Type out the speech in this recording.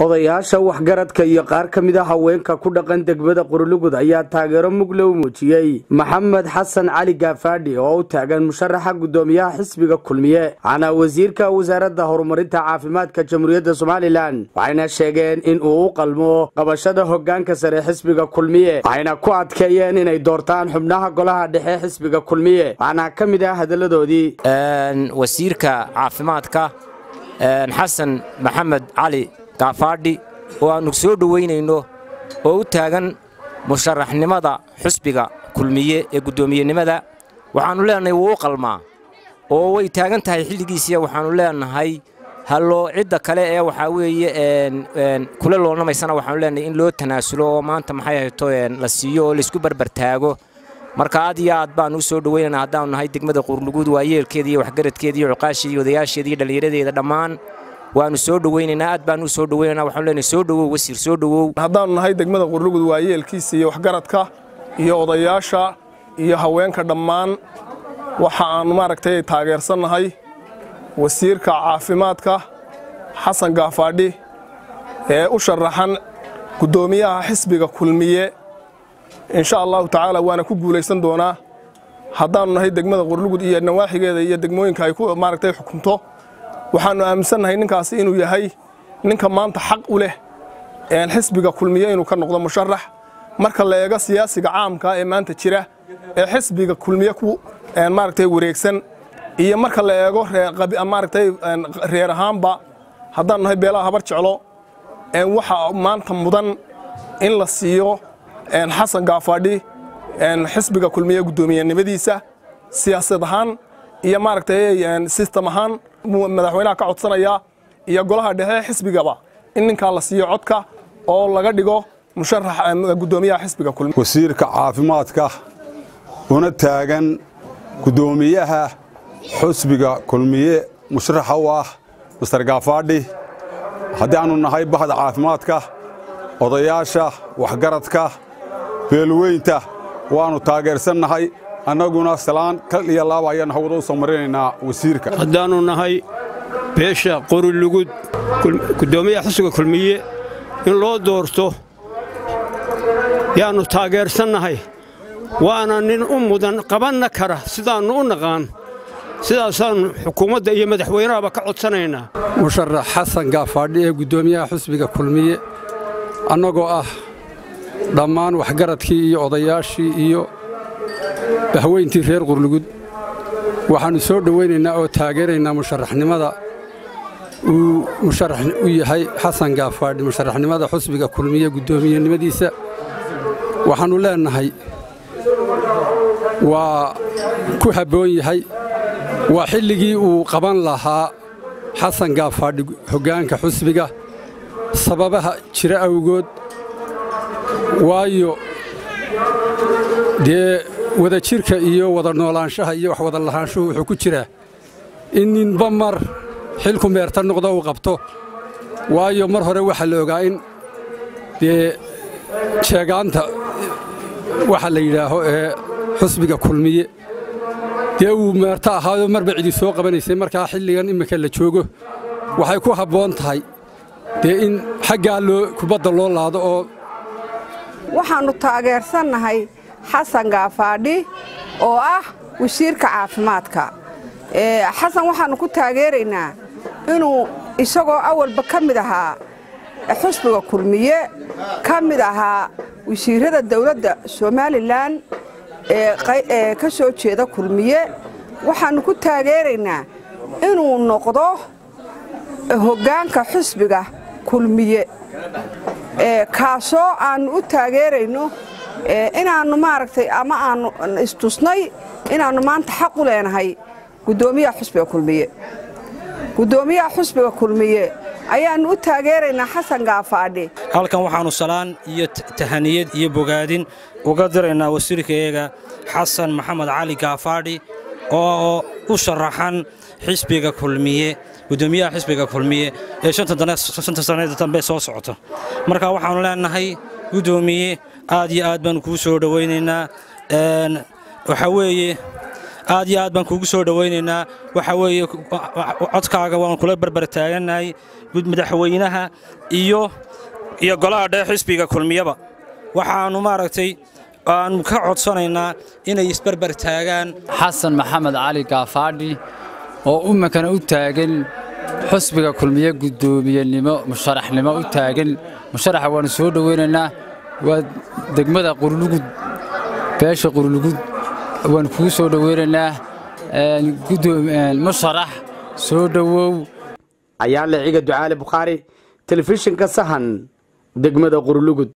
odayaasha waxgaradka iyo qaar ka mid a haweenka ku dhaqan degmada qurulugud ayaa taageero mugle u muujiyey maxamed xasan cali gaafaadhi oo u taagan musharaxa gudoomiyaha xisbiga kulmiye waxaana wasiirka wasaaradda horumarinta caafimaadka jamhuuriyadda somalilan waxayna sheegeen in uu u qalmo qabashada hogaanka sare xisbiga kulmiye waxayna ku adkeeyeen inay doortaan xubnaha golaha dhexe xisbiga kulmiye waxaana ka mid ah hadalladoodii wasiirka caafimaadka xasan maxamed cali gaafaadhi oo aannu soo dhowaynayno oo u taagan musharaxnimada xusbiga kulmiye ee guddoomiyenimada waxaannu leenahay wuu u qalmaa oo way taagan tahay xilligiisiya waxaannu leenahay halloo cidda kale ee waxaa weeye kula loolnamaysana waxaanu leenahay in loo tanaasulo oo maanta maxay hayto la siiyo oo laysku barbartaago marka aad iyo aad baannu u soo dhowaynana haddaannu nahay degmada quurluguud waa yeelkeeda iyo waxgaradkeeda iyo cuqaasheeda iyo odayaasheeda iyo dhallinyaradeeda dhammaan waannu soo dhowaynaynaa aad baannu u soo dhowaynana waxaanu leenahay soo dhowow wasiir soo dhowow haddaannu nahay degmada quurlugud waa yeelkiisa iyo waxgaradka iyo odayaasha iyo haweenka dhammaan waxa aannu maaragtay taageersannahay wasiirka caafimaadka xasan gaafaadhi ee u sharaxan guddoomiyaha xisbiga kulmiye insha allahu tacaala waana ku guulaysan doonaa haddaannu nahay degmada qurlugud iyo nawaaxigeeda iyo degmooyinka ay ku maaragtay xukunto waxaannu aaminsannahay ninkaasi inuu yahay ninka maanta xaq u leh xisbiga kulmiye inuu ka noqdo musharax marka la eego siyaasiga caamka ee maanta jira ee xisbiga kulmiye ku maaragtay wareegsan iyo marka la eego maaragtay reer ahaanba haddaannu nahay beelaha habar jeclo waxa maanta mudan in la siiyo xasan gaafaadhi xisbiga kulmiye guddoomiyenimadiisa siyaasad ahaan iyo maaragtay sistem ahaan madaxweynaha ka codsanaya iyo golaha dhexe xisbigaba in ninkaa la siiyo codka oo laga dhigo musharax guddoomiyaha xisbiga kulmiye wasiirka caafimaadka una taagan guddoomiyaha xusbiga kulmiye musharaxa u ah master gaafaadhi haddii aannu nahay bahda caafimaadka odayaasha waxgaradka beelweynta waannu taageersannahay annaguna salaan kal iyo laaba ayaannu hawada u soo marinaynaa wasiirka haddaannu nahay beesha qorilugud guddoomiyaha xusbiga kulmiye in loo doorto yaannu taageersannahay waana nin u mudan qabanna kara sidaannu u naqaan sidaasaannu xukuumadda iyo madaxweynahaba ka codsanaynaa musharax xasan gaafaadhi ee guddoomiyaha xusbiga kulmiye annagoo ah dhammaan waxgaradkii iyo odayaashii iyo bahweyntii reer qurlugud waxaannu soo dhowaynaynaa oo taageeraynaa musharaxnimada uu musharax u yahay xasan gaafaadhi musharaxnimada xusbiga kulmiye guddoomiyenimadiisa waxaannu leennahay waa ku habboon yahay waa xilligii uu qaban lahaa xasan gaafaadhi hoggaanka xusbiga sababaha jira awgood waayo dee wadajirka iyo wada noolaanshaha iyo wax wada lahaanshuhu wuxuu ku jiraa in ninba mar xilku meerta noqdo uu qabto waayo mar hore waxaa la ogaa in dee jeegaanta waxa la yidhaaho ee xusbiga kulmiye dee uu meerto ahaayoo marba cidi soo qabanaysay markaa xilligan imminka la joogo waxay ku habboon tahay dee in xaggaa loo kubadda loo laado oo waxaannu taageersannahay xasan gaafaadhi oo ah wasiirka caafimaadka xasan waxaannu ku taageeraynaa inuu isagoo awalba ka mid ahaa xusbiga kulmiye ka mid ahaa wasiirrada dawladda somalilan ee ka soo jeeda kulmiye waxaannu ku taageeraynaa inuu noqdo hoggaanka xusbiga kulmiye kaasoo aannu u taageerayno inaannu maaragtay ama aannu istusnay inaannu maanta xaq u leenahay guddoomiyaha xusbiga kulmiye guddoomiyaha xusbiga kulmiye ayaannu u taageeraynaa xasan gaafaadhi halkan waxaannu salaan iyo tahaniyad iyo bogaadin uga diraynaa wasiirkayaga xasan maxamed cali gaafaadhi oo u sharaxan xisbiga kulmiye guddoomiyaha xisbiga kulmiye ee shanta sannaeda dambe soo socota marka waxaannu leenahay guddoomiye aad iyo aad baannu kuu soo dhowaynaynaa waxaa weeye aad iyo aad baan kuugu soo dhowaynaynaa waxa weeye codkaaga waan kula barbar taagannahay madaxweynaha iyo iyo golaha dhexe xisbiga kulmiyaba waxaannu maaragtay aanu ka codsanaynaa inay isbarbar taagaan xasan maxamed cali gaafaadhi oo ummankana u taagan xusbiga kulmiye guddoomiyenimo musharaxnimo u taagan musharaxa waannu soo dhowaynaynaa waa degmada qurlugud beesha qurlugud waannu kugu soo dhowaynaynaa musharax soo dhowow ayaa liciga ducaale bukhaari telefishinka sahan degmada qurlugud